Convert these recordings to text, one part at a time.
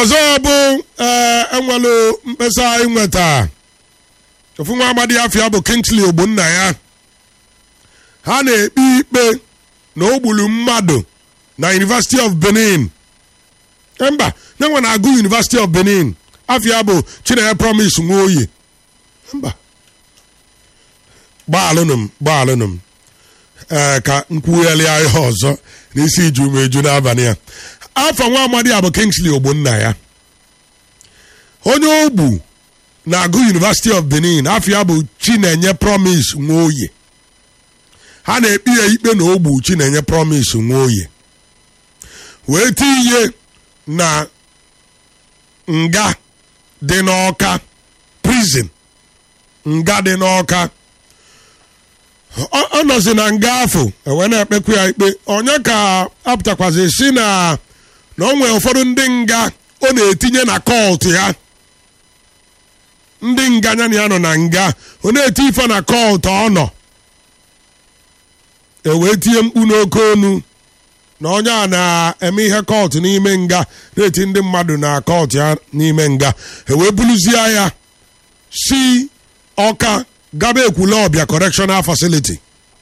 ọzọ bụ ee enwelu mkpesa anyị nweta ofu nwa amadi afia bụ kingsley ogbonna ya ha na-ekpe ikpe na o gburu mmadụ na university of benin Eh, mba nyenwe na-agụ university of benin afia bụ chinenye promise nwoye mba gbaalụnụ m gbaalụnụ m ee ka nkwugharịa ihe ọzọ n'isi iju m eju n'abalị a afọ nwa amadi a bụ kingsley ogbonna ya onye ogbu na-agụ university of benin afọ ya bụ chinenye promise nwoye ha na-ekpe ya ikpe na ogbu chinenye promise nwoye wee tinye na nga dị n'ọka prison nga dị n'ọka ọ ọ nọzi na nga afọ ewee na-ekpekwa ya ikpe onye ka apụtakwazi si na na o nwere ụfọdụ ndị nga ọ na-etinye na kọlt ya ndị nga ya na ya nọ na nga ọ na-eti ife na kọlt ọ nọ ewee tinye mkpu n'oke onu na onye a na-eme ihe kọlt n'ime nga na-eti ndị mmadụ na kọlt ya n'ime nga ewee buluzie ya si ọka gaba ekwule ọbịa correctional facility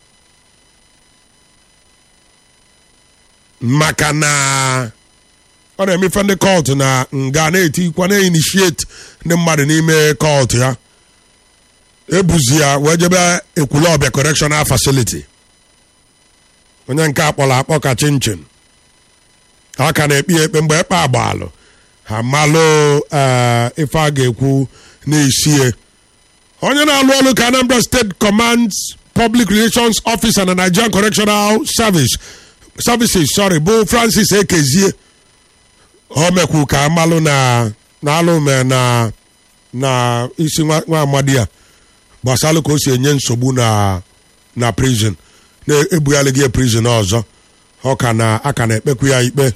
maka na ọ na-eme ife ndị kọlt na nga na-etikwa na-initiate ndị mmadụ n'ime kọlt ya ebuzi ya wee jebe ekwule ọbịa correctional facility onye nke akpọrọ akpọ ka chinchin ha ka na-ekpe ya ekpe mgbe ekpe agbalụ ha malụ ee, ife a ga-ekwu n'isie onye na-alụ ọrụ ka anambra state commands public relations officer na nigerian correctional service services sorry bụ francis ekezie o mekwu ka amalụ na na alụme na na isi nwa nwa amadi a gbasalụ ka o si enye nsogbu na na prison na-ebugharịghị ya prison ọzọ ọ ka na aka na-ekpekwu ya ikpe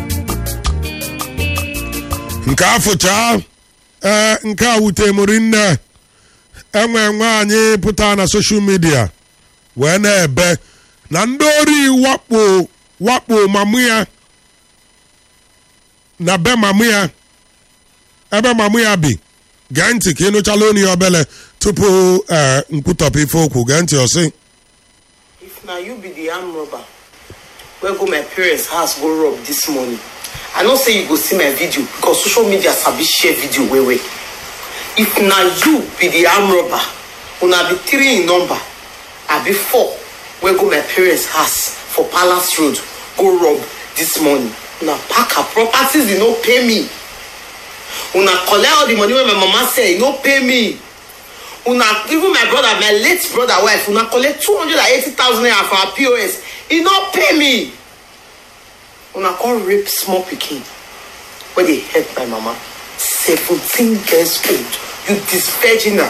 nke afụcha ee nke a wute mụrụ nne enwe nwaanyị pụta na soshal midia wee na-ebe na ndị ori wakpo wakpo mamụ ya na be mamụ ya ebe mamụ ya bi gee ntị ka ịnụchala onu ya obele tupu ee nkwutọpụ ife okwu gee ntị ọsị If na you be the arm robber wey go my parents house go rob this morning, I know say you go see my video because social media sabi share video well well. If na you be the arm robber, una be three in number, I be four wey go my parents house for Palace Road go rob this morning. Una pack her properties, e no pay me. Una collect all the money wey my mama say, e no pay me. una even my brother my late brother wife una collect two hundred and eighty thousand naira from her pos e no pay me una come rape small pikin wey dey help my mama seventeen years old you dis virginal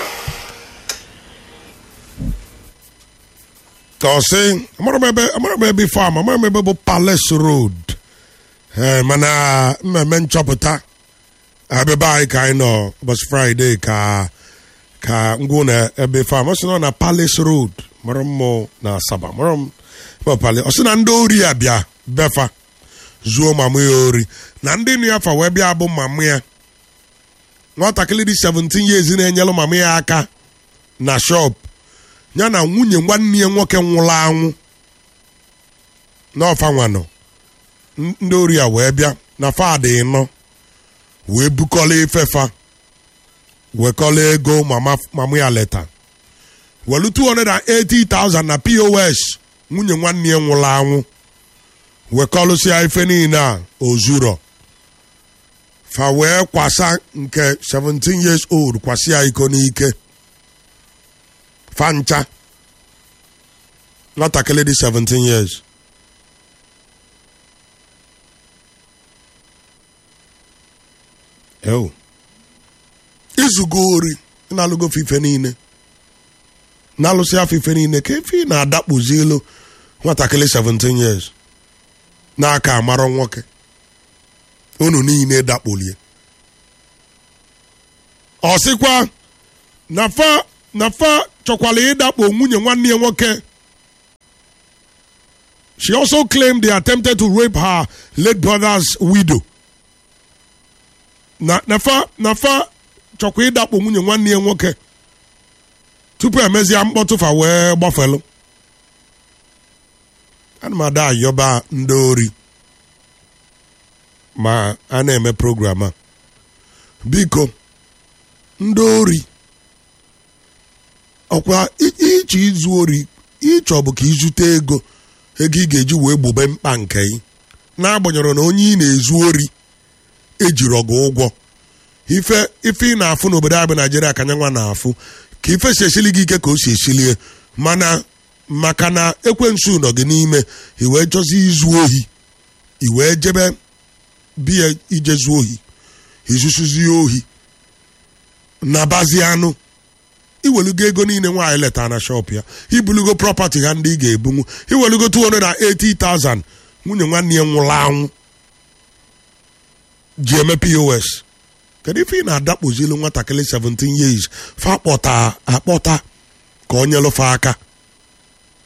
ka ọ sị amara m ebe amara m ebe fam amara m ebe bụ palace road ee mana mmemme nchọpụta abịaba anyị ka anyị nọ ụbọchị fraịde ka ka ngwụ na ebe fam ọ sị na ọ na palace road mara mmụ na asaba mara m ebe palace ọ sị na ndị ori ya bịa befa zuo mamụ ya ori na ndị nụ ya fa wee bịa bụ mamụ ya nwatakịrị dị 17 years na-enyelụ mamụ ya aka na shop ya na nwunye nwanne ya nwoke nwụrụ anwụ n'ọfa nwanọ N- ndị ori ya wee bịa na fadị ịnọ wee bukọla ifefa wekọla ego mama mama ya leta welu 280,000 na pos nwunye nwanne ya nwụrụ anwụ wekọlụsịa ife niile a ozuro fa wee kwasa nke 17 years old kwasịa iko n'ike fancha nwatakịrị dị 17 years ewu izugo ori na-alụgo ife niile na-alụsị afọ ife niile ka efe ị na-adakpuzi elu nwatakịrị 17 years n'aka amarọ nwoke unu niile dakpolie ọ sịkwa na fa na fa chọkwala ịdakpo nwunye nwanne ya nwoke she also claimed they attempted to rape her late brother's widow na nafa nafa chọkwa ịdakpo nwunye nwanne ya nwoke tupu emezie mkpọtụfa wee gbafelu ana m ada ayọba ndị ori ma a na-eme program a biko ndị ori ọkwa ịchọ izu ori ịchọ bụ ka izute ego ego ị ga-eji wee gbube mkpa nke ị n'agbanyeghị na onye ị na-ezu ori ejiri ọgụ ụgwọ ife ife ị na-afụ n'obodo anyị bụ naijiria ka nyanwa na-afụ ka ife si esili gị ike ka o si esilie mana maka na ekwensu nọ gị n'ime i wee chọzi izu ohi i wee jebe biya ije zuo ohi izusuzie ohi nabazi anụ iwelugo ego niile nwaanyị leta na shop ya ibulugo prọpati ha ndị ị ga-ebunwu iwelugo 280,000 nwunye nwanne ya nwụrụ anwụ ji eme pos kedu ife ị na-adakpozilu nwatakịrị 17 years fa akpọta akpọta ka ọ nyelụfa aka